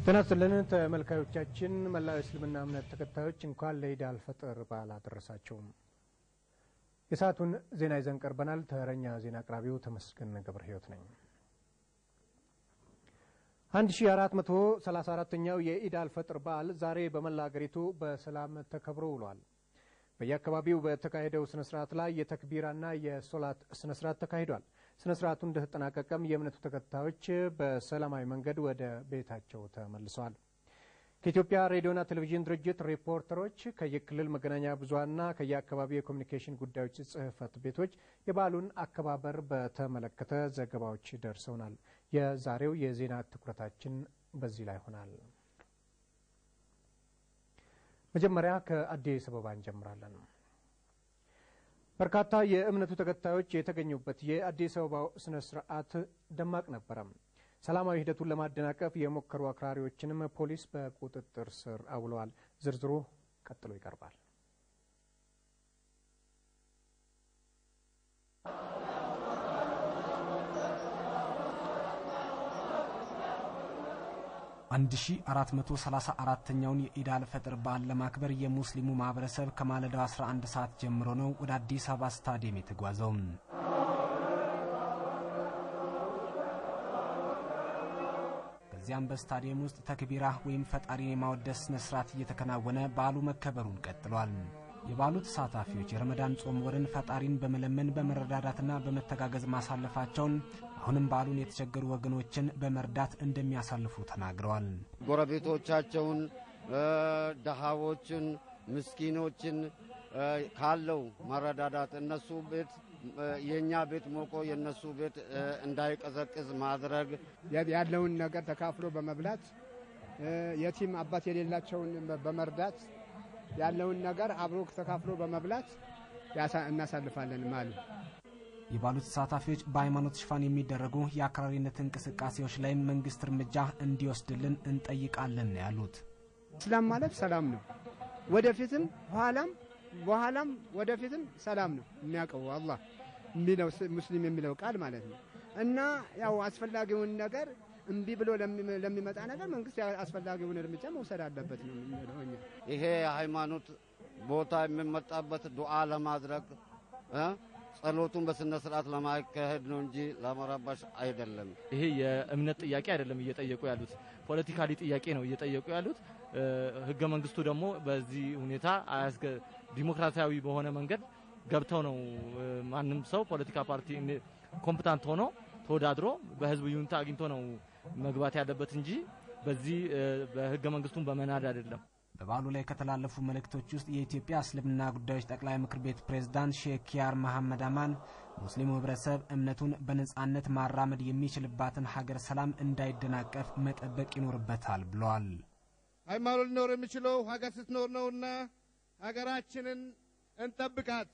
ጤና ይስጥልን ተመልካዮቻችን፣ መላው የእስልምና እምነት ተከታዮች እንኳን ለኢድ አልፈጥር በዓል አደረሳቸውም። የሰዓቱን ዜና ይዘን ቀርበናል። ተረኛ ዜና አቅራቢው ተመስገን ገብረ ሕይወት ነኝ። 1434ኛው የኢድ አልፈጥር በዓል ዛሬ በመላ አገሪቱ በሰላም ተከብሮ ውሏል። በየአካባቢው በተካሄደው ስነ ስርዓት ላይ የተክቢራና የሶላት ስነ ስርዓት ተካሂዷል። ስነ ስርዓቱ እንደተጠናቀቀም የእምነቱ ተከታዮች በሰላማዊ መንገድ ወደ ቤታቸው ተመልሰዋል። ከኢትዮጵያ ሬዲዮና ቴሌቪዥን ድርጅት ሪፖርተሮች ከየክልል መገናኛ ብዙኃንና ከየአካባቢው የኮሚኒኬሽን ጉዳዮች ጽሕፈት ቤቶች የበዓሉን አከባበር በተመለከተ ዘገባዎች ደርሰውናል። የዛሬው የዜና ትኩረታችን በዚህ ላይ ይሆናል። መጀመሪያ ከአዲስ አበባ እንጀምራለን። በርካታ የእምነቱ ተከታዮች የተገኙበት የአዲስ አበባው ስነ ስርዓት ደማቅ ነበረ። ሰላማዊ ሂደቱን ለማደናቀፍ የሞከሩ አክራሪዎችንም ፖሊስ በቁጥጥር ስር አውለዋል። ዝርዝሩ ቀጥሎ ይቀርባል። አንድ ሺ አራት መቶ ሰላሳ አራተኛውን የኢድ አልፈጥር በዓል ለማክበር የሙስሊሙ ማህበረሰብ ከማለዳው 11 ሰዓት ጀምሮ ነው ወደ አዲስ አበባ ስታዲየም የተጓዘው። ከዚያም በስታዲየም ውስጥ ተክቢራ ወይም ፈጣሪን የማወደስ ስነ ስርዓት እየተከናወነ በዓሉ መከበሩን ቀጥሏል። የበዓሉ ተሳታፊዎች የረመዳን ጾም ወርን ፈጣሪን በመለመን በመረዳዳትና በመተጋገዝ ማሳለፋቸውን አሁንም በዓሉን የተቸገሩ ወገኖችን በመርዳት እንደሚያሳልፉ ተናግረዋል። ጎረቤቶቻቸውን፣ ደሃዎችን፣ ምስኪኖችን ካለው መረዳዳት እነሱ ቤት የእኛ ቤት ሞቆ የእነሱ ቤት እንዳይቀዘቅዝ ማድረግ ያለውን ነገር ተካፍሎ በመብላት የቲም አባት የሌላቸውን በመርዳት ያለውን ነገር አብሮ ተካፍሎ በመብላት እናሳልፋለን ማለት የበዓሉ ተሳታፊዎች በሃይማኖት ሽፋን የሚደረጉ የአክራሪነት እንቅስቃሴዎች ላይም መንግስት እርምጃ እንዲወስድልን እንጠይቃለን ነው ያሉት። እስላም ማለት ሰላም ነው። ወደፊትም ኋላም በኋላም ወደፊትም ሰላም ነው የሚያውቀው አላህ የሚለው ሙስሊም የሚለው ቃል ማለት ነው እና ያው አስፈላጊውን ነገር እምቢ ብሎ ለሚመጣ ነገር መንግስት አስፈላጊውን እርምጃ መውሰድ አለበት ነው የምንለው እኛ። ይሄ የሃይማኖት ቦታ የሚመጣበት ዱዓ ለማድረግ ጸሎቱን በስነ ስርዓት ለማካሄድ ነው እንጂ ለመረባሽ አይደለም። ይሄ የእምነት ጥያቄ አይደለም እየጠየቁ ያሉት ፖለቲካሊ ጥያቄ ነው እየጠየቁ ያሉት። ህገ መንግስቱ ደግሞ በዚህ ሁኔታ ዲሞክራሲያዊ በሆነ መንገድ ገብተው ነው ማንም ሰው ፖለቲካ ፓርቲ ኮምፕታንት ሆኖ ተወዳድሮ በህዝብ ይሁንታ አግኝቶ ነው መግባት ያለበት እንጂ በዚህ በህገ መንግስቱን በመናድ አይደለም። በበዓሉ ላይ ከተላለፉ መልእክቶች ውስጥ የኢትዮጵያ እስልምና ጉዳዮች ጠቅላይ ምክር ቤት ፕሬዝዳንት ሼክ ኪያር መሐመድ አማን ሙስሊሙ ህብረተሰብ እምነቱን በነጻነት ማራመድ የሚችልባትን ሀገር ሰላም እንዳይደናቀፍ መጠበቅ ይኖርበታል ብለዋል። ሃይማኖት ሊኖር የሚችለው ሀገር ስትኖር ነውና ሀገራችንን እንጠብቃት።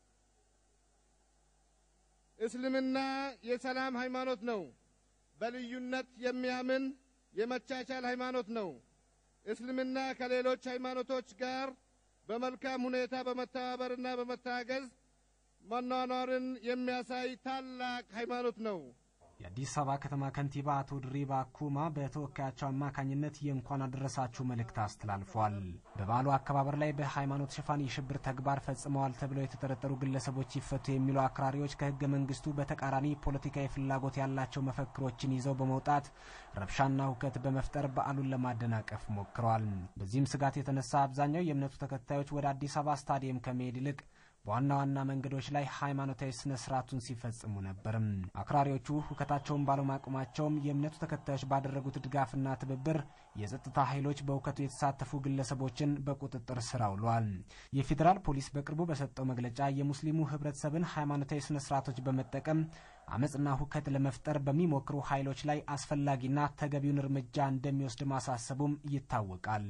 እስልምና የሰላም ሃይማኖት ነው። በልዩነት የሚያምን የመቻቻል ሃይማኖት ነው። እስልምና ከሌሎች ሃይማኖቶች ጋር በመልካም ሁኔታ በመተባበርና በመታገዝ መኗኗርን የሚያሳይ ታላቅ ሃይማኖት ነው። የአዲስ አበባ ከተማ ከንቲባ አቶ ድሪባ ኩማ በተወካያቸው አማካኝነት የእንኳን አደረሳችሁ መልእክት አስተላልፏል። በበዓሉ አከባበር ላይ በሃይማኖት ሽፋን የሽብር ተግባር ፈጽመዋል ተብለው የተጠረጠሩ ግለሰቦች ይፈቱ የሚሉ አክራሪዎች ከህገ መንግስቱ በተቃራኒ ፖለቲካዊ ፍላጎት ያላቸው መፈክሮችን ይዘው በመውጣት ረብሻና ሁከት በመፍጠር በዓሉን ለማደናቀፍ ሞክረዋል። በዚህም ስጋት የተነሳ አብዛኛው የእምነቱ ተከታዮች ወደ አዲስ አበባ ስታዲየም ከመሄድ ይልቅ በዋና ዋና መንገዶች ላይ ሃይማኖታዊ ስነ ስርዓቱን ሲፈጽሙ ነበርም። አክራሪዎቹ ሁከታቸውን ባለማቆማቸውም የእምነቱ ተከታዮች ባደረጉት ድጋፍና ትብብር የጸጥታ ኃይሎች በሁከቱ የተሳተፉ ግለሰቦችን በቁጥጥር ስር አውለዋል። የፌዴራል ፖሊስ በቅርቡ በሰጠው መግለጫ የሙስሊሙ ህብረተሰብን ሃይማኖታዊ ስነ ስርዓቶች በመጠቀም አመፅና ሁከት ለመፍጠር በሚሞክሩ ኃይሎች ላይ አስፈላጊና ተገቢውን እርምጃ እንደሚወስድ ማሳሰቡም ይታወቃል።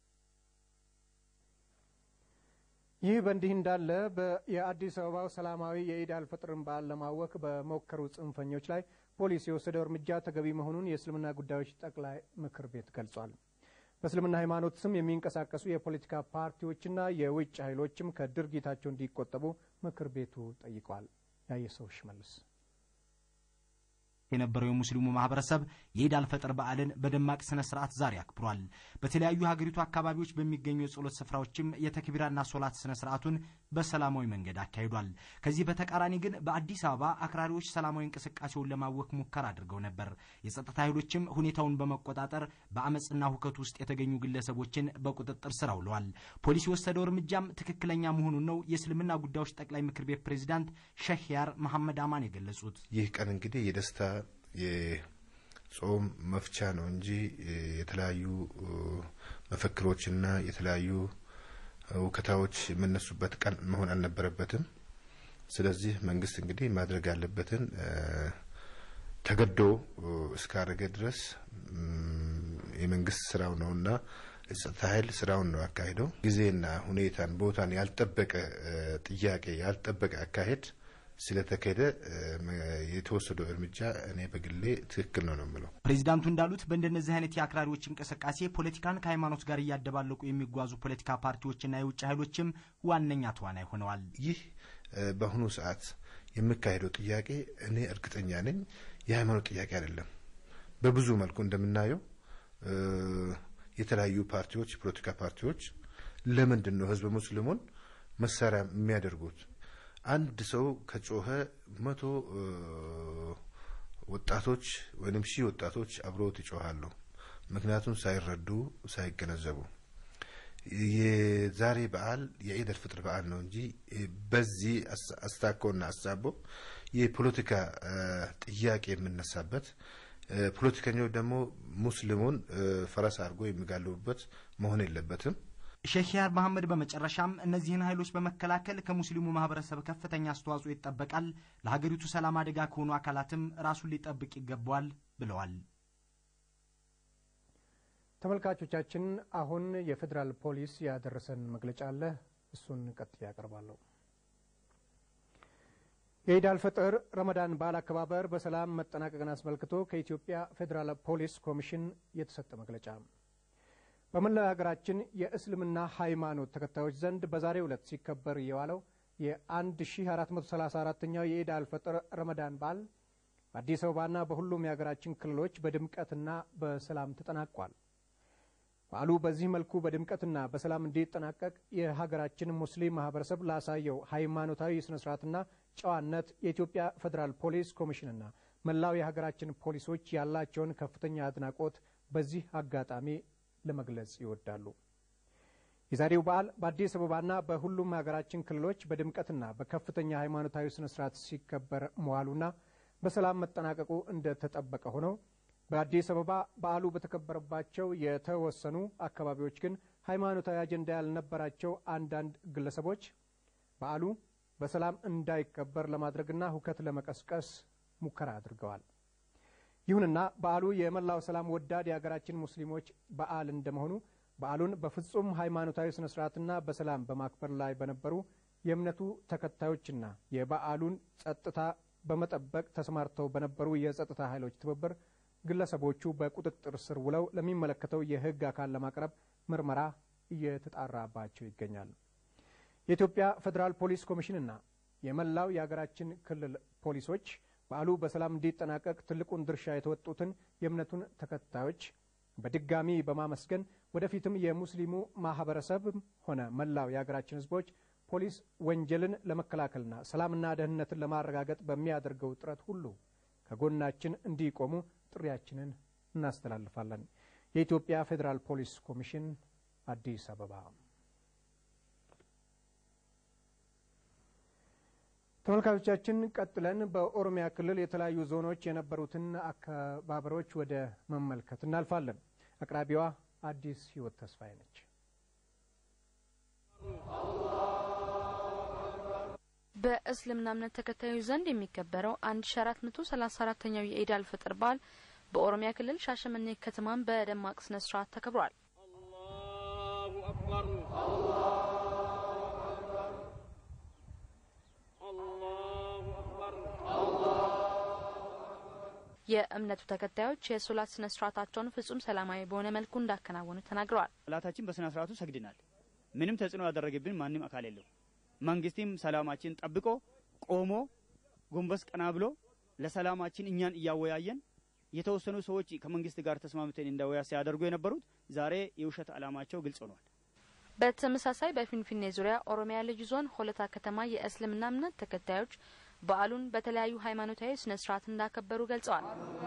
ይህ በእንዲህ እንዳለ የአዲስ አበባው ሰላማዊ የኢድ አልፈጥርን በዓል ለማወክ በሞከሩ ጽንፈኞች ላይ ፖሊስ የወሰደው እርምጃ ተገቢ መሆኑን የእስልምና ጉዳዮች ጠቅላይ ምክር ቤት ገልጿል። በእስልምና ሃይማኖት ስም የሚንቀሳቀሱ የፖለቲካ ፓርቲዎችና የውጭ ኃይሎችም ከድርጊታቸው እንዲቆጠቡ ምክር ቤቱ ጠይቋል። ያየሰው ሽመልስ የነበረው የሙስሊሙ ማህበረሰብ የኢድ አልፈጥር በዓልን በደማቅ ስነ ስርዓት ዛሬ አክብሯል። በተለያዩ ሀገሪቱ አካባቢዎች በሚገኙ የጸሎት ስፍራዎችም የተክቢራና ሶላት ስነ ስርዓቱን በሰላማዊ መንገድ አካሂዷል። ከዚህ በተቃራኒ ግን በአዲስ አበባ አክራሪዎች ሰላማዊ እንቅስቃሴውን ለማወክ ሙከራ አድርገው ነበር። የጸጥታ ኃይሎችም ሁኔታውን በመቆጣጠር በአመፅና ሁከት ውስጥ የተገኙ ግለሰቦችን በቁጥጥር ስር አውለዋል። ፖሊስ የወሰደው እርምጃም ትክክለኛ መሆኑን ነው የእስልምና ጉዳዮች ጠቅላይ ምክር ቤት ፕሬዚዳንት ሼህ ያር መሐመድ አማን የገለጹት። ይህ ቀን እንግዲህ የደስታ የጾም መፍቻ ነው እንጂ የተለያዩ መፈክሮችና የተለያዩ ውከታዎች የምነሱበት ቀን መሆን አልነበረበትም። ስለዚህ መንግስት እንግዲህ ማድረግ ያለበትን ተገዶ እስካደረገ ድረስ የመንግስት ስራው ነውና የጸጥታ ኃይል ስራውን ነው ያካሄደው። ጊዜና ሁኔታን ቦታን ያልጠበቀ ጥያቄ ያልጠበቀ አካሄድ ስለተካሄደ የተወሰደው እርምጃ እኔ በግሌ ትክክል ነው ነው የምለው። ፕሬዚዳንቱ እንዳሉት በእንደነዚህ አይነት የአክራሪዎች እንቅስቃሴ ፖለቲካን ከሃይማኖት ጋር እያደባለቁ የሚጓዙ ፖለቲካ ፓርቲዎችና የውጭ ኃይሎችም ዋነኛ ተዋናይ ሆነዋል። ይህ በአሁኑ ሰዓት የሚካሄደው ጥያቄ እኔ እርግጠኛ ነኝ የሃይማኖት ጥያቄ አይደለም። በብዙ መልኩ እንደምናየው የተለያዩ ፓርቲዎች የፖለቲካ ፓርቲዎች ለምንድን ነው ህዝበ ሙስሊሙን መሳሪያ የሚያደርጉት? አንድ ሰው ከጮኸ መቶ ወጣቶች ወይም ሺህ ወጣቶች አብረውት ይጮሃሉ። ምክንያቱም ሳይረዱ ሳይገነዘቡ የዛሬ በዓል የኢድ አልፍጥር በዓል ነው እንጂ በዚህ አስታኮና አሳቦ የፖለቲካ ጥያቄ የምነሳበት ፖለቲከኞች ደግሞ ሙስሊሙን ፈረስ አድርጎ የሚጋልቡበት መሆን የለበትም። ሼህ ያር መሐመድ በመጨረሻም እነዚህን ኃይሎች በመከላከል ከሙስሊሙ ማህበረሰብ ከፍተኛ አስተዋጽኦ ይጠበቃል፣ ለሀገሪቱ ሰላም አደጋ ከሆኑ አካላትም ራሱን ሊጠብቅ ይገባዋል ብለዋል። ተመልካቾቻችን አሁን የፌዴራል ፖሊስ ያደረሰን መግለጫ አለ። እሱን ቀጥዬ ያቀርባለሁ። የኢድ አልፈጥር ረመዳን በዓል አከባበር በሰላም መጠናቀቅን አስመልክቶ ከኢትዮጵያ ፌዴራል ፖሊስ ኮሚሽን የተሰጠ መግለጫ በመላው ሀገራችን የእስልምና ሃይማኖት ተከታዮች ዘንድ በዛሬው ዕለት ሲከበር የዋለው የ1434ኛው የኢድ አልፈጥር ረመዳን በዓል በአዲስ አበባና በሁሉም የሀገራችን ክልሎች በድምቀትና በሰላም ተጠናቋል። በዓሉ በዚህ መልኩ በድምቀትና በሰላም እንዲጠናቀቅ የሀገራችን ሙስሊም ማህበረሰብ ላሳየው ሃይማኖታዊ ስነ ስርዓትና ጨዋነት የኢትዮጵያ ፌዴራል ፖሊስ ኮሚሽንና መላው የሀገራችን ፖሊሶች ያላቸውን ከፍተኛ አድናቆት በዚህ አጋጣሚ ለመግለጽ ይወዳሉ። የዛሬው በዓል በአዲስ አበባና በሁሉም የሀገራችን ክልሎች በድምቀትና በከፍተኛ ሃይማኖታዊ ስነ ስርዓት ሲከበር መዋሉና በሰላም መጠናቀቁ እንደተጠበቀ ሆነው በአዲስ አበባ በዓሉ በተከበረባቸው የተወሰኑ አካባቢዎች ግን ሃይማኖታዊ አጀንዳ ያልነበራቸው አንዳንድ ግለሰቦች በዓሉ በሰላም እንዳይከበር ለማድረግና ሁከት ለመቀስቀስ ሙከራ አድርገዋል። ይሁንና በዓሉ የመላው ሰላም ወዳድ የሀገራችን ሙስሊሞች በዓል እንደመሆኑ በዓሉን በፍጹም ሃይማኖታዊ ስነ ስርዓትና በሰላም በማክበር ላይ በነበሩ የእምነቱ ተከታዮችና የበዓሉን ጸጥታ በመጠበቅ ተሰማርተው በነበሩ የጸጥታ ኃይሎች ትብብር ግለሰቦቹ በቁጥጥር ስር ውለው ለሚመለከተው የሕግ አካል ለማቅረብ ምርመራ እየተጣራባቸው ይገኛል። የኢትዮጵያ ፌዴራል ፖሊስ ኮሚሽንና የመላው የሀገራችን ክልል ፖሊሶች በዓሉ በሰላም እንዲጠናቀቅ ትልቁን ድርሻ የተወጡትን የእምነቱን ተከታዮች በድጋሚ በማመስገን ወደፊትም የሙስሊሙ ማህበረሰብም ሆነ መላው የሀገራችን ሕዝቦች ፖሊስ ወንጀልን ለመከላከልና ሰላምና ደህንነትን ለማረጋገጥ በሚያደርገው ጥረት ሁሉ ከጎናችን እንዲቆሙ ጥሪያችንን እናስተላልፋለን። የኢትዮጵያ ፌዴራል ፖሊስ ኮሚሽን አዲስ አበባ። ተመልካቾቻችን ቀጥለን በኦሮሚያ ክልል የተለያዩ ዞኖች የነበሩትን አከባበሮች ወደ መመልከት እናልፋለን። አቅራቢዋ አዲስ ህይወት ተስፋዬ ነች። በእስልምና እምነት ተከታዮች ዘንድ የሚከበረው 1434ኛው የኢድ አልፈጥር በዓል በኦሮሚያ ክልል ሻሸመኔ ከተማን በደማቅ ስነ ስርዓት ተከብሯል። የእምነቱ ተከታዮች የሶላት ስነ ስርዓታቸውን ፍጹም ሰላማዊ በሆነ መልኩ እንዳከናወኑ ተናግረዋል። ሶላታችን በስነ ስርዓቱ ሰግድናል። ምንም ተጽዕኖ ያደረገብን ማንም አካል የለው። መንግስትም ሰላማችን ጠብቆ ቆሞ ጎንበስ ቀና ብሎ ለሰላማችን እኛን እያወያየን የተወሰኑ ሰዎች ከመንግስት ጋር ተስማምተን እንዳወያ ሲያደርጉ የነበሩት ዛሬ የውሸት ዓላማቸው ግልጽ ሆኗል። በተመሳሳይ በፊንፊኔ ዙሪያ ኦሮሚያ ልዩ ዞን ሆለታ ከተማ የእስልምና እምነት ተከታዮች በዓሉን በተለያዩ ሃይማኖታዊ ስነ ስርዓት እንዳከበሩ ገልጸዋል።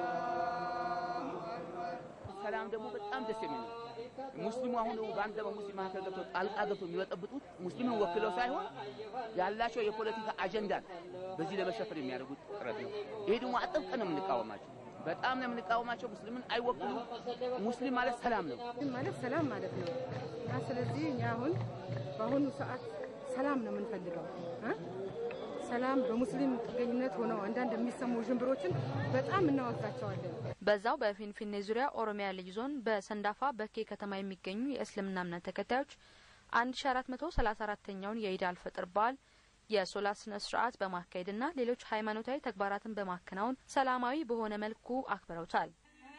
ሰላም ደግሞ በጣም ደስ የሚል ነው። ሙስሊሙ አሁን በአንድ በሙስሊም መካከል ገብቶ ጣልቃ ገብቶ የሚበጠብጡት ሙስሊምን ወክለው ሳይሆን ያላቸው የፖለቲካ አጀንዳ ነው። በዚህ ለመሸፈን የሚያደርጉት ጥረት ነው። ይሄ ደግሞ አጥብቀን ነው የምንቃወማቸው። በጣም ነው የምንቃወማቸው። ሙስሊምን አይወክሉ። ሙስሊም ማለት ሰላም ነው ማለት ሰላም ማለት ነው እና ስለዚህ እኛ አሁን በአሁኑ ሰዓት ሰላም ነው የምንፈልገው እ ሰላም በሙስሊም ጥገኝነት ሆነው አንዳንድ የሚሰሙ ዥንብሮችን በጣም እናወግዛቸዋለን። በዛው በፊንፊኔ ዙሪያ ኦሮሚያ ልዩ ዞን በሰንዳፋ በኬ ከተማ የሚገኙ የእስልምና እምነት ተከታዮች አንድ ሺ አራት መቶ ሰላሳ አራተኛውን የኢድ አልፈጥር በዓል የሶላት ስነ ስርዓት በማካሄድና ሌሎች ሃይማኖታዊ ተግባራትን በማከናወን ሰላማዊ በሆነ መልኩ አክብረውታል።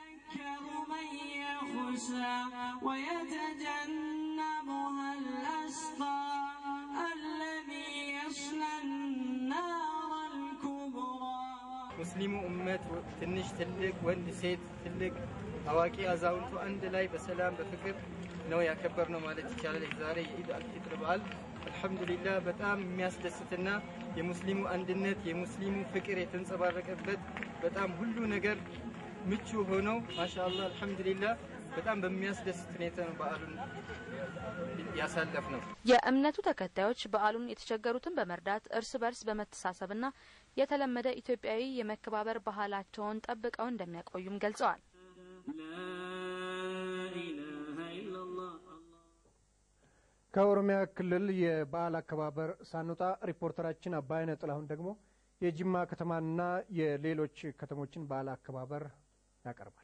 ويتجنبها الأشقى الذي يصلى النار الكبرى ሙስሊሙ እመት ትንሽ ትልቅ፣ ወንድ ሴት፣ ትልቅ አዋቂ አዛውንቱ አንድ ላይ በሰላም በፍቅር ነው ያከበር ነው ማለት ይቻላል። ዛሬ የኢድ አልፊጥር በዓል አልሐምዱሊላህ በጣም የሚያስደስትና የሙስሊሙ አንድነት የሙስሊሙ ፍቅር የተንጸባረቀበት በጣም ሁሉ ነገር ምቹ ሆነው ማሻአላህ አልሐምዱሊላህ በጣም በሚያስደስት ሁኔታ ነው በዓሉን ያሳለፍ ነው። የእምነቱ ተከታዮች በዓሉን የተቸገሩትን በመርዳት እርስ በርስ በመተሳሰብና የተለመደ ኢትዮጵያዊ የመከባበር ባህላቸውን ጠብቀው እንደሚያቆዩም ገልጸዋል። ከኦሮሚያ ክልል የበዓል አከባበር ሳንወጣ ሪፖርተራችን አባይነ ጥላሁን ደግሞ የጅማ ከተማና የሌሎች ከተሞችን በዓል አከባበር ያቀርባል።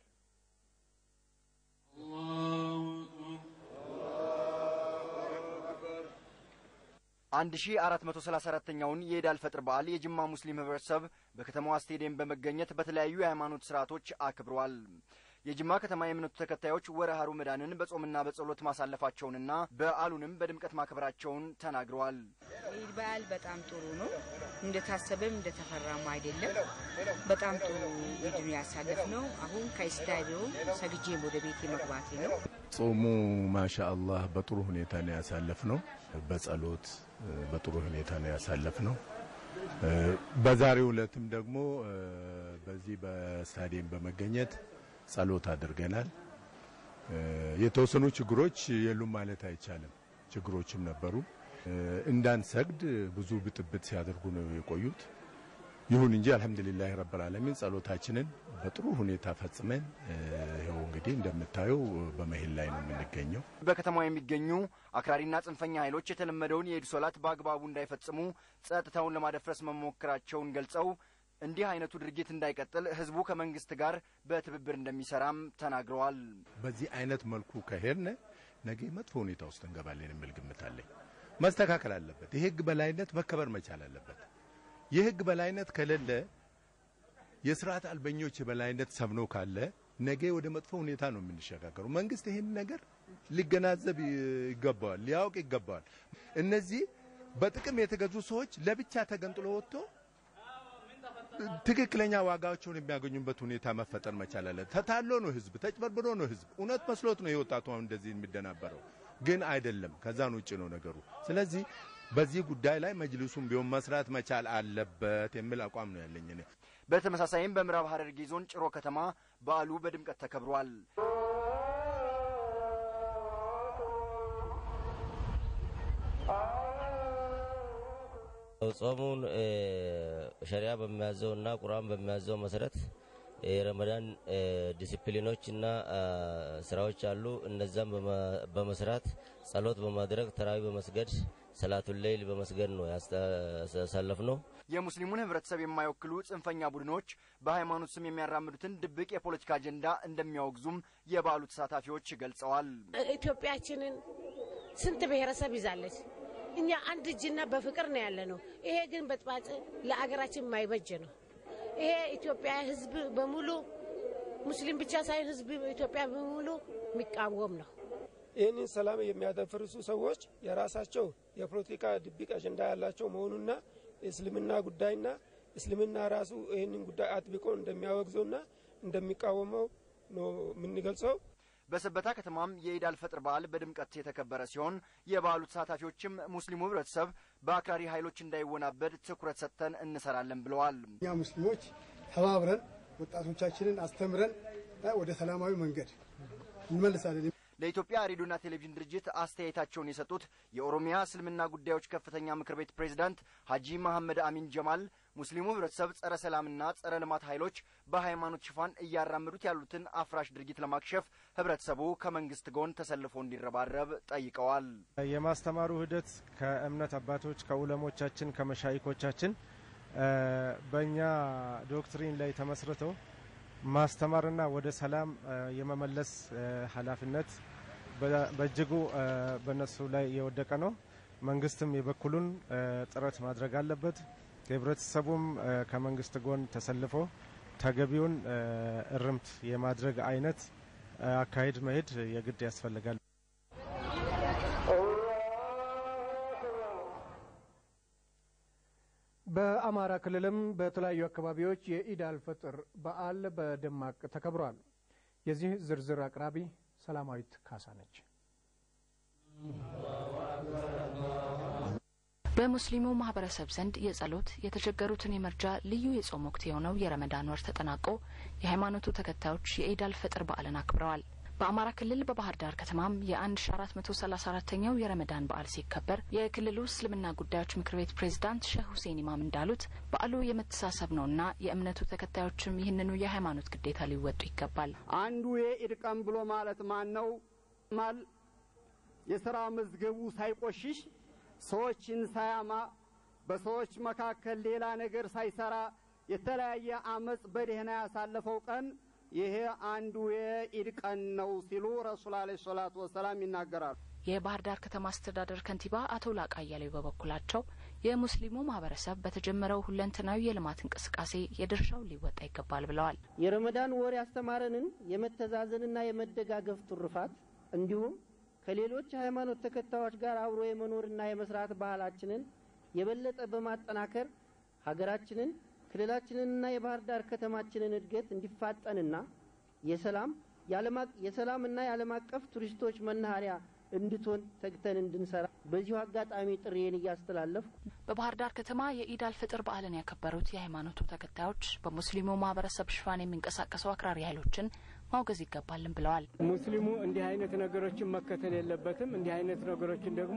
አንድ ሺ አራት መቶ ሰላሳ አራተኛውን የኢድ አልፈጥር በዓል የጅማ ሙስሊም ህብረተሰብ በከተማዋ ስቴዲየም በመገኘት በተለያዩ የሃይማኖት ስርዓቶች አክብሯል። የጅማ ከተማ የእምነቱ ተከታዮች ወርሃ ረመዳንን በጾምና በጸሎት ማሳለፋቸውንና በዓሉንም በድምቀት ማክበራቸውን ተናግረዋል። ኢድ በዓል በጣም ጥሩ ነው። እንደታሰበም እንደተፈራም አይደለም። በጣም ጥሩ ኢድ ነው ያሳለፍ ነው። አሁን ከስታዲዮም ሰግጄም ወደ ቤቴ መግባቴ ነው። ጾሙ ማሻ አላህ በጥሩ ሁኔታ ነው ያሳለፍ ነው። በጸሎት በጥሩ ሁኔታ ነው ያሳለፍ ነው። በዛሬው ዕለትም ደግሞ በዚህ በስታዲየም በመገኘት ጸሎት አድርገናል። የተወሰኑ ችግሮች የሉም ማለት አይቻልም። ችግሮችም ነበሩ። እንዳንሰግድ ብዙ ብጥብጥ ሲያደርጉ ነው የቆዩት። ይሁን እንጂ አልሐምዱሊላህ ረብል ዓለሚን ጸሎታችንን በጥሩ ሁኔታ ፈጽመን ይኸው እንግዲህ እንደምታየው በመሄድ ላይ ነው የምንገኘው። በከተማው የሚገኙ አክራሪና ጽንፈኛ ኃይሎች የተለመደውን የኢድ ሶላት በአግባቡ እንዳይፈጽሙ ጸጥታውን ለማደፍረስ መሞከራቸውን ገልጸው እንዲህ አይነቱ ድርጊት እንዳይቀጥል ህዝቡ ከመንግስት ጋር በትብብር እንደሚሰራም ተናግረዋል። በዚህ አይነት መልኩ ከሄድን ነገ መጥፎ ሁኔታ ውስጥ እንገባለን የሚል ግምት አለኝ። መስተካከል አለበት። የህግ በላይነት መከበር መቻል አለበት። የህግ በላይነት ከሌለ የስርዓት አልበኞች የበላይነት ሰፍኖ ካለ ነገ ወደ መጥፎ ሁኔታ ነው የምንሸጋገሩ። መንግስት ይህን ነገር ሊገናዘብ ይገባዋል፣ ሊያውቅ ይገባዋል። እነዚህ በጥቅም የተገዙ ሰዎች ለብቻ ተገንጥሎ ወጥቶ ትክክለኛ ዋጋቸውን የሚያገኙበት ሁኔታ መፈጠር መቻል አለ። ተታሎ ነው ህዝብ፣ ተጭበርብሮ ነው ህዝብ። እውነት መስሎት ነው የወጣቱ አሁን እንደዚህ የሚደናበረው፣ ግን አይደለም። ከዛን ውጭ ነው ነገሩ። ስለዚህ በዚህ ጉዳይ ላይ መጅልሱም ቢሆን መስራት መቻል አለበት የሚል አቋም ነው ያለኝ እኔ። በተመሳሳይም በምዕራብ ሐረርጌ ዞን ጭሮ ከተማ በዓሉ በድምቀት ተከብሯል። ጾሙን ሸሪያ በሚያዘው እና ቁርአን በሚያዘው መሰረት የረመዳን ዲሲፕሊኖች እና ስራዎች አሉ። እነዛም በመስራት ጸሎት በማድረግ ተራዊ በመስገድ ሰላቱን ሌይል በመስገድ ነው ያሳለፍ ነው። የሙስሊሙን ህብረተሰብ የማይወክሉ ጽንፈኛ ቡድኖች በሃይማኖት ስም የሚያራምዱትን ድብቅ የፖለቲካ አጀንዳ እንደሚያወግዙም የበዓሉ ተሳታፊዎች ገልጸዋል። ኢትዮጵያችንን ስንት ብሔረሰብ ይዛለች። እኛ አንድ እጅና በፍቅር ነው ያለ ነው። ይሄ ግን በጥባጭ ለአገራችን የማይበጅ ነው። ይሄ ኢትዮጵያ ህዝብ በሙሉ ሙስሊም ብቻ ሳይሆን ህዝብ ኢትዮጵያ በሙሉ የሚቃወም ነው። ይህንን ሰላም የሚያደፈርሱ ሰዎች የራሳቸው የፖለቲካ ድብቅ አጀንዳ ያላቸው መሆኑና የእስልምና ጉዳይና እስልምና ራሱ ይህንን ጉዳይ አጥብቆ እንደሚያወግዘውና እንደሚቃወመው ነው የምንገልጸው። በሰበታ ከተማም የኢድ አልፈጥር በዓል በድምቀት የተከበረ ሲሆን የበዓሉ ተሳታፊዎችም ሙስሊሙ ህብረተሰብ በአክራሪ ኃይሎች እንዳይወናበድ ትኩረት ሰጥተን እንሰራለን ብለዋል። እኛ ሙስሊሞች ተባብረን ወጣቶቻችንን አስተምረን ወደ ሰላማዊ መንገድ እንመልሳለን። ለኢትዮጵያ ሬዲዮና ቴሌቪዥን ድርጅት አስተያየታቸውን የሰጡት የኦሮሚያ እስልምና ጉዳዮች ከፍተኛ ምክር ቤት ፕሬዝዳንት ሀጂ መሐመድ አሚን ጀማል ሙስሊሙ ህብረተሰብ ጸረ ሰላምና ጸረ ልማት ኃይሎች በሃይማኖት ሽፋን እያራመዱት ያሉትን አፍራሽ ድርጊት ለማክሸፍ ህብረተሰቡ ከመንግስት ጎን ተሰልፎ እንዲረባረብ ጠይቀዋል። የማስተማሩ ሂደት ከእምነት አባቶች ከኡለሞቻችን ከመሻይኮቻችን በእኛ ዶክትሪን ላይ ተመስርተው ማስተማርና ወደ ሰላም የመመለስ ኃላፊነት በእጅጉ በእነሱ ላይ የወደቀ ነው። መንግስትም የበኩሉን ጥረት ማድረግ አለበት። ህብረተሰቡም ከመንግስት ጎን ተሰልፎ ተገቢውን እርምት የማድረግ አይነት አካሄድ መሄድ የግድ ያስፈልጋል። በአማራ ክልልም በተለያዩ አካባቢዎች የኢድ አልፈጥር በዓል በደማቅ ተከብሯል። የዚህ ዝርዝር አቅራቢ ሰላማዊት ካሳ ነች። በሙስሊሙ ማህበረሰብ ዘንድ የጸሎት የተቸገሩትን የመርጃ ልዩ የጾም ወቅት የሆነው የረመዳን ወር ተጠናቆ የሃይማኖቱ ተከታዮች የኢድ አልፈጥር በዓልን አክብረዋል። በአማራ ክልል በባህር ዳር ከተማም የ1434ኛው የረመዳን በዓል ሲከበር የክልሉ እስልምና ጉዳዮች ምክር ቤት ፕሬዝዳንት ሼህ ሁሴን ኢማም እንዳሉት በዓሉ የመተሳሰብ ነውና የእምነቱ ተከታዮችም ይህንኑ የሃይማኖት ግዴታ ሊወጡ ይገባል። አንዱ የኢድ ቀን ብሎ ማለት ማን ነው? ማል የስራ መዝገቡ ሳይቆሽሽ ሰዎችን ሳያማ በሰዎች መካከል ሌላ ነገር ሳይሰራ የተለያየ አመፅ በደህና ያሳለፈው ቀን ይሄ አንዱ የኢድ ቀን ነው ሲሉ ረሱል አለ ሰላቱ ወሰላም ይናገራሉ። የባህር ዳር ከተማ አስተዳደር ከንቲባ አቶ ላቃ አያሌው በበኩላቸው የሙስሊሙ ማህበረሰብ በተጀመረው ሁለንተናዊ የልማት እንቅስቃሴ የድርሻውን ሊወጣ ይገባል ብለዋል። የረመዳን ወር ያስተማረንን የመተዛዘንና የመደጋገፍ ትሩፋት እንዲሁም ከሌሎች ሃይማኖት ተከታዮች ጋር አብሮ የመኖርና የመስራት ባህላችንን የበለጠ በማጠናከር ሀገራችንን ክልላችንንና የባህር ዳር ከተማችንን እድገት እንዲፋጠንና የሰላም የሰላምና የዓለም አቀፍ ቱሪስቶች መናኸሪያ እንድትሆን ተግተን እንድንሰራ በዚሁ አጋጣሚ ጥሪዬን እያስተላለፍኩ በባህር ዳር ከተማ የኢድ አልፍጥር በዓልን ያከበሩት የሃይማኖቱ ተከታዮች በሙስሊሙ ማህበረሰብ ሽፋን የሚንቀሳቀሱ አክራሪ ኃይሎችን ማውገዝ ይገባልን ብለዋል። ሙስሊሙ እንዲህ አይነት ነገሮችን መከተል የለበትም። እንዲህ አይነት ነገሮችን ደግሞ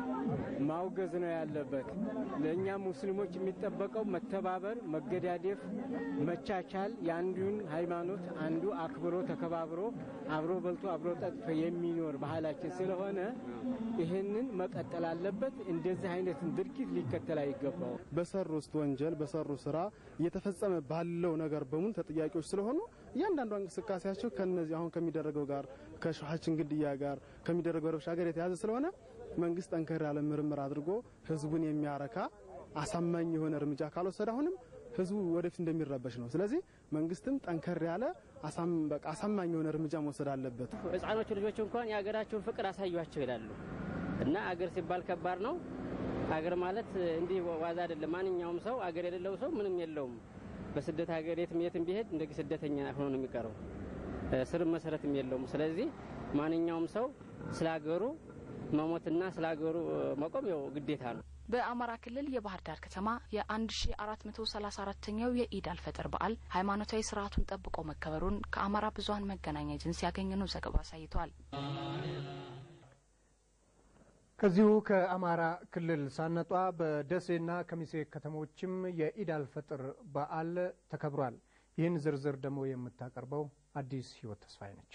ማውገዝ ነው ያለበት። ለእኛ ሙስሊሞች የሚጠበቀው መተባበር፣ መገዳደፍ፣ መቻቻል፣ የአንዱን ሃይማኖት አንዱ አክብሮ ተከባብሮ አብሮ በልቶ አብሮ ጠጥቶ የሚኖር ባህላችን ስለሆነ ይህንን መቀጠል አለበት። እንደዚህ አይነትን ድርጊት ሊከተል አይገባው። በሰሩት ወንጀል በሰሩ ስራ እየተፈጸመ ባለው ነገር በሙሉ ተጠያቂዎች ስለሆኑ እያንዳንዷ እንቅስቃሴያቸው ከነዚህ አሁን ከሚደረገው ጋር ከሸሃችን ግድያ ጋር ከሚደረገው ረብሻ ጋር የተያዘ ስለሆነ መንግስት ጠንከር ያለ ምርምር አድርጎ ህዝቡን የሚያረካ አሳማኝ የሆነ እርምጃ ካልወሰደ አሁንም ህዝቡ ወደፊት እንደሚረበሽ ነው። ስለዚህ መንግስትም ጠንከር ያለ አሳማኝ የሆነ እርምጃ መውሰድ አለበት። ህጻኖቹ ልጆች እንኳን የሀገራቸውን ፍቅር አሳዩቸው ይላሉ እና አገር ሲባል ከባድ ነው። አገር ማለት እንዲህ ዋዛ አይደለም። ማንኛውም ሰው አገር የሌለው ሰው ምንም የለውም። በስደት ሀገር የትም የትም ቢሄድ እንደ ስደተኛ ሆኖ ነው የሚቀረው። ስርም መሰረትም የለውም። ስለዚህ ማንኛውም ሰው ስለ ሀገሩ መሞትና ስለ ሀገሩ መቆም ያው ግዴታ ነው። በአማራ ክልል የባህር ዳር ከተማ የ1434ኛው የኢድ አልፈጥር በዓል ሃይማኖታዊ ስርዓቱን ጠብቆ መከበሩን ከአማራ ብዙኃን መገናኛ ኤጀንሲ ያገኘነው ዘገባ አሳይቷል። ከዚሁ ከአማራ ክልል ሳነጧ በደሴና ከሚሴ ከተሞችም የኢድ አልፈጥር በዓል ተከብሯል። ይህን ዝርዝር ደግሞ የምታቀርበው አዲስ ህይወት ተስፋዬ ነች።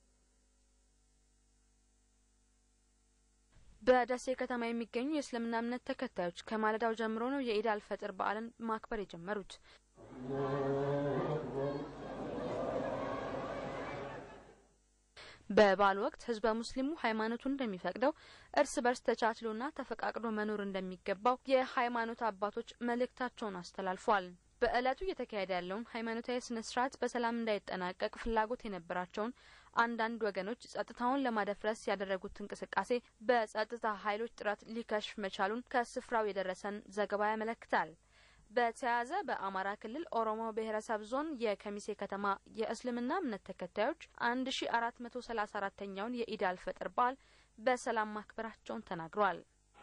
በደሴ ከተማ የሚገኙ የእስልምና እምነት ተከታዮች ከማለዳው ጀምሮ ነው የኢድ አልፈጥር በዓልን ማክበር የጀመሩት። በበዓሉ ወቅት ህዝበ ሙስሊሙ ሃይማኖቱን እንደሚፈቅደው እርስ በርስ ተቻችሎና ተፈቃቅዶ መኖር እንደሚገባው የሃይማኖት አባቶች መልእክታቸውን አስተላልፏል። በዕለቱ እየተካሄደ ያለውን ሃይማኖታዊ ስነ ስርዓት በሰላም እንዳይጠናቀቅ ፍላጎት የነበራቸውን አንዳንድ ወገኖች ጸጥታውን ለማደፍረስ ያደረጉት እንቅስቃሴ በጸጥታ ኃይሎች ጥረት ሊከሽፍ መቻሉን ከስፍራው የደረሰን ዘገባ ያመለክታል። በተያያዘ በአማራ ክልል ኦሮሞ ብሔረሰብ ዞን የከሚሴ ከተማ የእስልምና እምነት ተከታዮች አንድ ሺ አራት መቶ ሰላሳ አራተኛውን የኢድ አልፈጥር በዓል በሰላም ማክበራቸውን ተናግረዋል።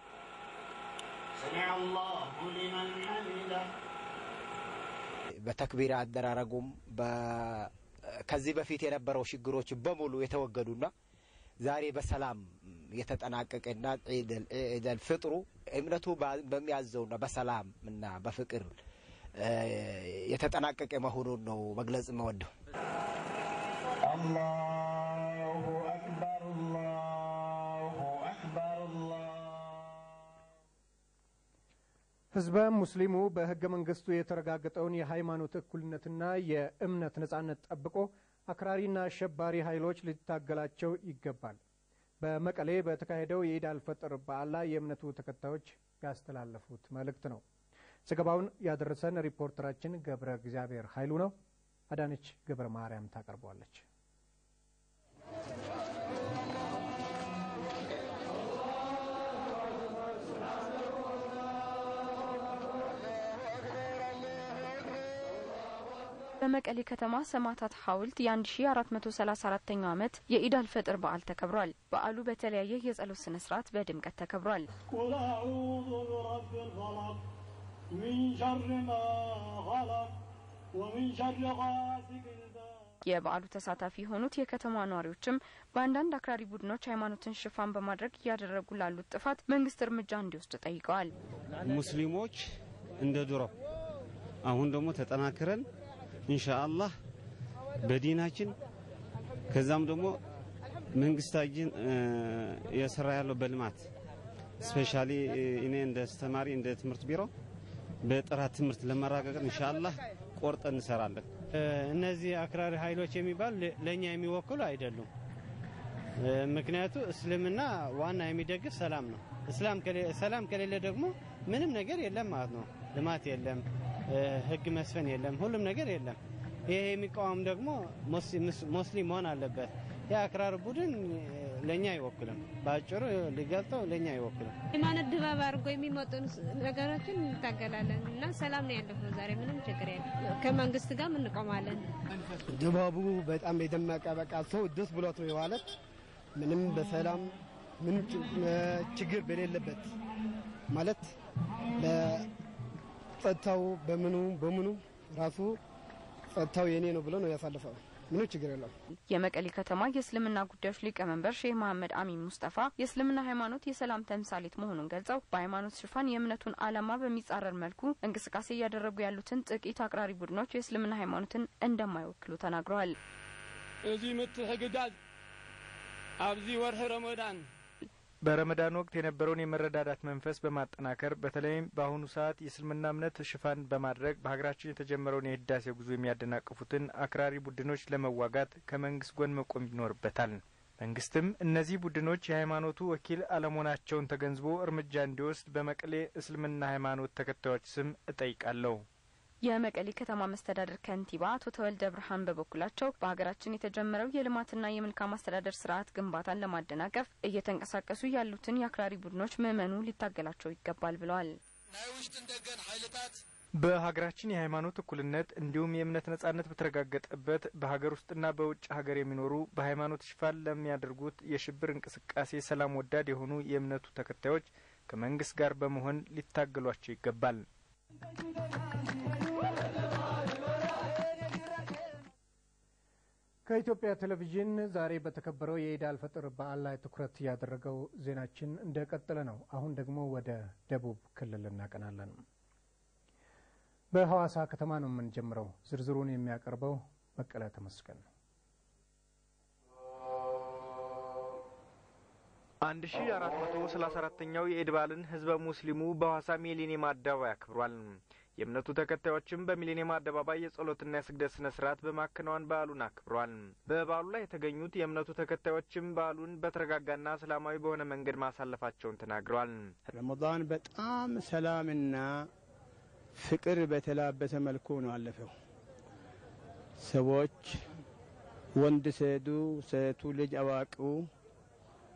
በተክቢር አደራረጉም ከዚህ በፊት የነበረው ችግሮች በሙሉ የተወገዱና ዛሬ በሰላም የተጠናቀቀና ዒደል ፍጥሩ እምነቱ በሚያዘውና በሰላም እና በፍቅር የተጠናቀቀ መሆኑን ነው መግለጽ የምወደው። አላሁ አክበር አላሁ አክበር ህዝበ ሙስሊሙ በህገ መንግስቱ የተረጋገጠውን የሃይማኖት እኩልነትና የእምነት ነጻነት ጠብቆ አክራሪና አሸባሪ ኃይሎች ሊታገላቸው ይገባል። በመቀሌ በተካሄደው የኢድ አልፈጥር በዓል ላይ የእምነቱ ተከታዮች ያስተላለፉት መልእክት ነው። ዘገባውን ያደረሰን ሪፖርተራችን ገብረ እግዚአብሔር ኃይሉ ነው። አዳነች ገብረ ማርያም ታቀርበዋለች። በመቀሌ ከተማ ሰማዕታት ሐውልት የ1434ኛው ዓመት የኢድ አልፈጥር በዓል ተከብሯል። በዓሉ በተለያየ የጸሎት ስነ ስርዓት በድምቀት ተከብሯል። ቁል አዑዙ ቢረቢ ልፈለቅ ሚን ሸር ማ ኸለቅ ወሚን ሸር ጋሲቅን የበዓሉ ተሳታፊ የሆኑት የከተማ ነዋሪዎችም በአንዳንድ አክራሪ ቡድኖች ሃይማኖትን ሽፋን በማድረግ እያደረጉ ላሉት ጥፋት መንግስት እርምጃ እንዲወስድ ጠይቀዋል። ሙስሊሞች እንደ ድሮ አሁን ደግሞ ተጠናክረን ኢንሻአላህ በዲናችን ከዛም ደግሞ መንግስታችን የሰራ ያለው በልማት ስፔሻሊ እኔ እንደ አስተማሪ እንደ ትምህርት ቢሮ በጥራት ትምህርት ለማረጋገጥ ኢንሻአላህ ቆርጠን እንሰራለን። እነዚህ አክራሪ ኃይሎች የሚባሉ ለእኛ የሚወክሉ አይደሉም። ምክንያቱ እስልምና ዋና የሚደግፍ ሰላም ነው። ሰላም ከሌለ ደግሞ ምንም ነገር የለም ማለት ነው። ልማት የለም፣ ህግ መስፈን የለም፣ ሁሉም ነገር የለም። ይሄ የሚቃወም ደግሞ ሙስሊም መሆን አለበት። የአክራር ቡድን ለእኛ አይወክልም። በአጭሩ ሊገልጠው ለእኛ አይወክልም። ሃይማኖት ድባብ አድርጎ የሚመጡ ነገሮችን እንታገላለን እና ሰላም ነው ያለፈው። ዛሬ ምንም ችግር የለም። ከመንግስት ጋር እንቆማለን። ድባቡ በጣም የደመቀ በቃ ሰው ደስ ብሎት ነው የዋለት ምንም በሰላም ምንም ችግር በሌለበት ማለት በጸጥታው በምኑ በምኑ ራሱ ጸጥታው የኔ ነው ብሎ ነው ያሳለፈው። ምንም ችግር የለም። የመቀሌ ከተማ የእስልምና ጉዳዮች ሊቀመንበር ሼህ መሐመድ አሚን ሙስጠፋ የእስልምና ሃይማኖት የሰላም ተምሳሌት መሆኑን ገልጸው በሃይማኖት ሽፋን የእምነቱን ዓላማ በሚጻረር መልኩ እንቅስቃሴ እያደረጉ ያሉትን ጥቂት አክራሪ ቡድኖች የእስልምና ሃይማኖትን እንደማይወክሉ ተናግረዋል። እዚ ምትሕግጋዝ ኣብዚ ወርሒ ረመዳን በረመዳን ወቅት የነበረውን የመረዳዳት መንፈስ በማጠናከር በተለይም በአሁኑ ሰዓት የእስልምና እምነት ሽፋን በማድረግ በሀገራችን የተጀመረውን የህዳሴ ጉዞ የሚያደናቅፉትን አክራሪ ቡድኖች ለመዋጋት ከመንግስት ጎን መቆም ይኖርበታል። መንግስትም እነዚህ ቡድኖች የሃይማኖቱ ወኪል አለመሆናቸውን ተገንዝቦ እርምጃ እንዲወስድ በመቀሌ እስልምና ሃይማኖት ተከታዮች ስም እጠይቃለሁ። የመቀሌ ከተማ መስተዳደር ከንቲባ አቶ ተወልደ ብርሃን በበኩላቸው በሀገራችን የተጀመረው የልማትና የመልካም አስተዳደር ስርዓት ግንባታን ለማደናቀፍ እየተንቀሳቀሱ ያሉትን የአክራሪ ቡድኖች ምዕመኑ ሊታገላቸው ይገባል ብለዋል። በሀገራችን የሃይማኖት እኩልነት እንዲሁም የእምነት ነጻነት በተረጋገጠበት በሀገር ውስጥና በውጭ ሀገር የሚኖሩ በሃይማኖት ሽፋን ለሚያደርጉት የሽብር እንቅስቃሴ ሰላም ወዳድ የሆኑ የእምነቱ ተከታዮች ከመንግስት ጋር በመሆን ሊታገሏቸው ይገባል። ከኢትዮጵያ ቴሌቪዥን ዛሬ በተከበረው የኢድ አልፈጥር በዓል ላይ ትኩረት ያደረገው ዜናችን እንደቀጠለ ነው። አሁን ደግሞ ወደ ደቡብ ክልል እናቀናለን። በሐዋሳ ከተማ ነው የምንጀምረው። ዝርዝሩን የሚያቀርበው በቀለ ተመስገን ነው። አንድ ሺ አራት መቶ ሰላሳ አራተኛው የኢድ በዓልን ህዝበ ሙስሊሙ በሐዋሳ ሚሊኒየም አደባባይ አክብሯል። የእምነቱ ተከታዮችም በሚሊኒየም አደባባይ የጸሎትና የስግደት ስነ ስርዓት በማከናወን በዓሉን አክብሯል። በበዓሉ ላይ የተገኙት የእምነቱ ተከታዮችም በዓሉን በተረጋጋና ሰላማዊ በሆነ መንገድ ማሳለፋቸውን ተናግረዋል። ረመዳን በጣም ሰላምና ፍቅር በተላበሰ መልኩ ነው አለፈው። ሰዎች ወንድ ሴቱ፣ ሴቱ ልጅ አዋቂው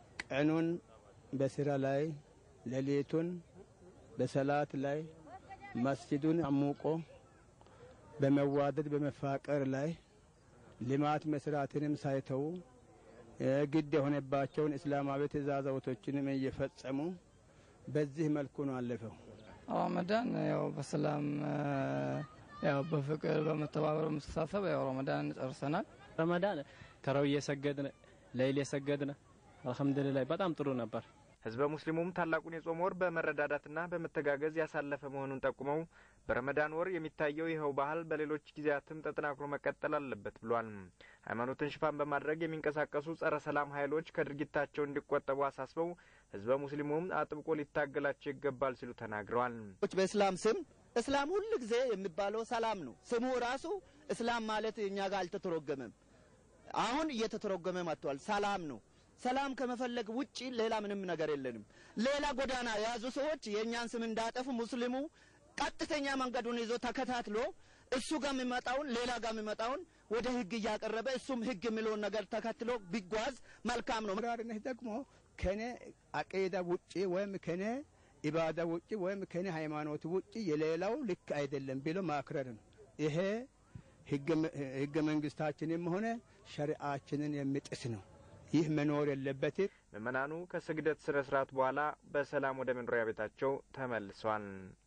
ቀኑን በስራ ላይ ሌሊቱን በሰላት ላይ መስጂዱን አሙቆ በመዋደድ በመፋቀር ላይ ልማት መስራትንም ሳይተዉ ግድ የሆነባቸውን እስላማዊ ትእዛዛቶችንም እየፈጸሙ በዚህ መልኩ ነው አለፈው። ረመዳን ያው በሰላም ያው በፍቅር በመተባበር በመተሳሰብ ያው ረመዳን ጨርሰናል። ረመዳን ተራው እየሰገድን ለይል የሰገድን አልሐምዱሊላህ በጣም ጥሩ ነበር። ህዝበ ሙስሊሙም ታላቁን የጾም ወር በመረዳዳትና በመተጋገዝ ያሳለፈ መሆኑን ጠቁመው በረመዳን ወር የሚታየው ይኸው ባህል በሌሎች ጊዜያትም ተጠናክሮ መቀጠል አለበት ብሏል። ሃይማኖትን ሽፋን በማድረግ የሚንቀሳቀሱ ጸረ ሰላም ኃይሎች ከድርጊታቸው እንዲቆጠቡ አሳስበው ህዝበ ሙስሊሙም አጥብቆ ሊታገላቸው ይገባል ሲሉ ተናግረዋል። በእስላም ስም እስላም ሁል ጊዜ የሚባለው ሰላም ነው። ስሙ ራሱ እስላም ማለት እኛ ጋር አልተተረጎመም። አሁን እየተተረጎመ መጥቷል። ሰላም ነው። ሰላም ከመፈለግ ውጪ ሌላ ምንም ነገር የለንም። ሌላ ጎዳና የያዙ ሰዎች የእኛን ስም እንዳጠፉ ሙስሊሙ ቀጥተኛ መንገዱን ይዞ ተከታትሎ እሱ ጋር የሚመጣውን ሌላ ጋር የሚመጣውን ወደ ህግ እያቀረበ እሱም ህግ የሚለውን ነገር ተከትሎ ቢጓዝ መልካም ነው። ራርነት ደግሞ ከኔ አቂዳ ውጪ ወይም ከኔ ኢባዳ ውጪ ወይም ከኔ ሃይማኖት ውጪ የሌላው ልክ አይደለም ብሎ ማክረር ነው። ይሄ ህገ መንግስታችንም ሆነ ሸሪአችንን የሚጥስ ነው። ይህ መኖር የለበትም። ምዕመናኑ ከስግደት ስነ ስርዓት በኋላ በሰላም ወደ መኖሪያ ቤታቸው ተመልሰዋል።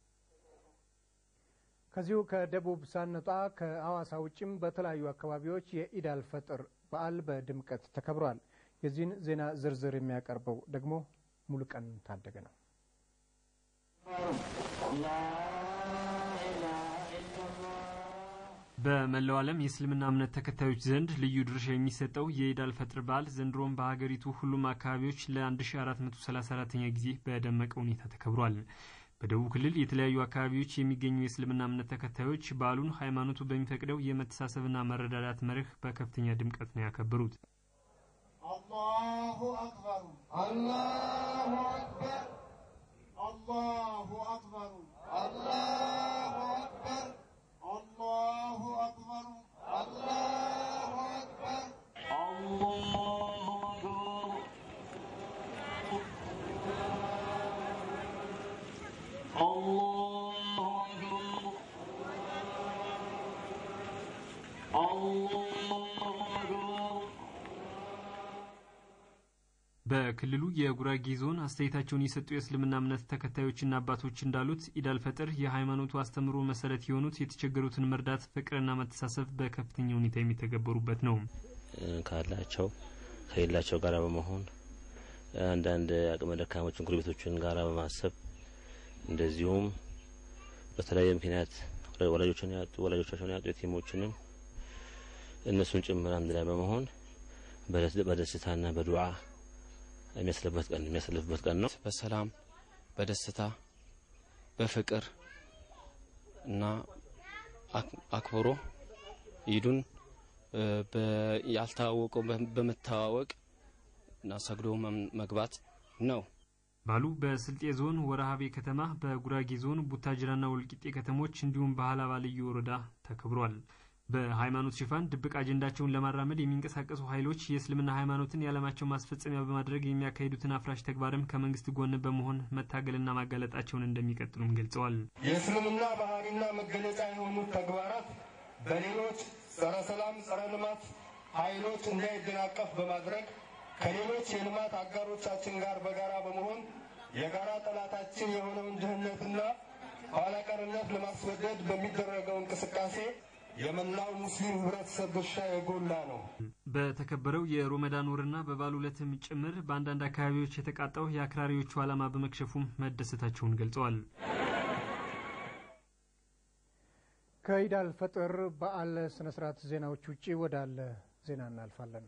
ከዚሁ ከደቡብ ሳንወጣ ከሐዋሳ ውጭም በተለያዩ አካባቢዎች የኢድ አልፈጥር በዓል በድምቀት ተከብሯል። የዚህን ዜና ዝርዝር የሚያቀርበው ደግሞ ሙሉቀን ታደገ ነው። በመላው ዓለም የእስልምና እምነት ተከታዮች ዘንድ ልዩ ድርሻ የሚሰጠው የኢድ አልፈጥር በዓል ዘንድሮም በሀገሪቱ ሁሉም አካባቢዎች ለ1434ኛ ጊዜ በደመቀ ሁኔታ ተከብሯል። በደቡብ ክልል የተለያዩ አካባቢዎች የሚገኙ የእስልምና እምነት ተከታዮች በዓሉን ሃይማኖቱ በሚፈቅደው የመተሳሰብና መረዳዳት መርህ በከፍተኛ ድምቀት ነው ያከበሩት። አላሁ አክበር አላሁ አክበር አላሁ አክበር አላሁ አክበር አላሁ አክበር አላሁ አክበር አላሁ አክበር አላሁ አክበር አላሁ አክበር በክልሉ የጉራጌ ዞን አስተያየታቸውን የሰጡ የእስልምና እምነት ተከታዮችና አባቶች እንዳሉት ኢድ አልፈጥር የሃይማኖቱ አስተምሮ መሰረት የሆኑት የተቸገሩትን መርዳት፣ ፍቅርና መተሳሰብ በከፍተኛ ሁኔታ የሚተገበሩበት ነው። ካላቸው ከሌላቸው ጋር በመሆን አንዳንድ አቅመ ደካሞችን ጎረቤቶችን ጋር በማሰብ እንደዚሁም በተለያየ ምክንያት ወላጆችን ያጡ ወላጆቻቸውን ያጡ የቲሞችንም እነሱን ጭምር አንድ ላይ በመሆን በደስታና በዱዓ የሚያስለፍበት ቀን የሚያሳልፍበት ቀን ነው። በሰላም በደስታ በፍቅር እና አክብሮ ኢዱን ያልተዋወቀው በመተዋወቅ እና ሰግዶ መግባት ነው። ባሉ በስልጤ ዞን ወረሃቤ ከተማ፣ በጉራጌ ዞን ቡታጅራና ወልቂጤ ከተሞች እንዲሁም በሀላባ ልዩ ወረዳ ተከብሯል። በሃይማኖት ሽፋን ድብቅ አጀንዳቸውን ለማራመድ የሚንቀሳቀሱ ኃይሎች የእስልምና ሃይማኖትን የዓለማቸው ማስፈጸሚያ በማድረግ የሚያካሂዱትን አፍራሽ ተግባርም ከመንግስት ጎን በመሆን መታገልና ማጋለጣቸውን እንደሚቀጥሉም ገልጸዋል። የእስልምና ባህሪና መገለጫ የሆኑት ተግባራት በሌሎች ጸረ ሰላም፣ ጸረ ልማት ኃይሎች እንዳይደናቀፍ በማድረግ ከሌሎች የልማት አጋሮቻችን ጋር በጋራ በመሆን የጋራ ጠላታችን የሆነውን ድህነትና ኋላቀርነት ለማስወገድ በሚደረገው እንቅስቃሴ የመላው ሙስሊም ህብረተሰብ ድርሻ የጎላ ነው። በተከበረው የሮመዳን ወርና በበዓሉ ዕለትም ጭምር በአንዳንድ አካባቢዎች የተቃጣው የአክራሪዎቹ ዓላማ በመክሸፉም መደሰታቸውን ገልጸዋል። ከኢድ አልፈጥር በዓል ስነ ስርዓት ዜናዎች ውጭ ወዳለ ዜና እናልፋለን።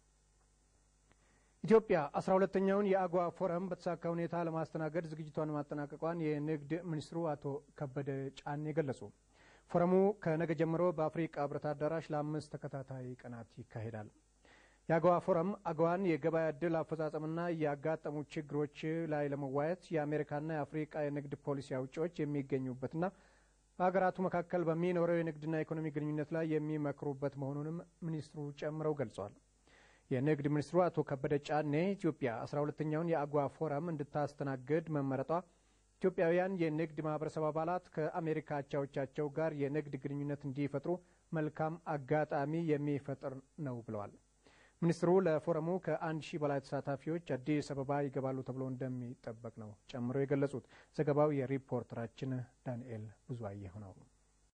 ኢትዮጵያ አስራ ሁለተኛውን የአጓ ፎረም በተሳካ ሁኔታ ለማስተናገድ ዝግጅቷን ማጠናቀቋን የንግድ ሚኒስትሩ አቶ ከበደ ጫኔ ገለጹ። ፎረሙ ከነገ ጀምሮ በአፍሪቃ ህብረት አዳራሽ ለአምስት ተከታታይ ቀናት ይካሄዳል። የአገዋ ፎረም አገዋን የገበያ እድል አፈጻጸምና ያጋጠሙ ችግሮች ላይ ለመዋየት የአሜሪካና የአፍሪቃ የንግድ ፖሊሲ አውጪዎች የሚገኙበትና በሀገራቱ መካከል በሚኖረው የንግድና ኢኮኖሚ ግንኙነት ላይ የሚመክሩበት መሆኑንም ሚኒስትሩ ጨምረው ገልጸዋል። የንግድ ሚኒስትሩ አቶ ከበደ ጫኔ ኢትዮጵያ አስራ ሁለተኛውን የአጓ ፎረም እንድታስተናግድ መመረጧ ኢትዮጵያውያን የንግድ ማህበረሰብ አባላት ከአሜሪካ አቻዎቻቸው ጋር የንግድ ግንኙነት እንዲፈጥሩ መልካም አጋጣሚ የሚፈጥር ነው ብለዋል። ሚኒስትሩ ለፎረሙ ከአንድ ሺህ በላይ ተሳታፊዎች አዲስ አበባ ይገባሉ ተብሎ እንደሚጠበቅ ነው ጨምሮ የገለጹት። ዘገባው የሪፖርተራችን ዳንኤል ብዙአየሁ ነው።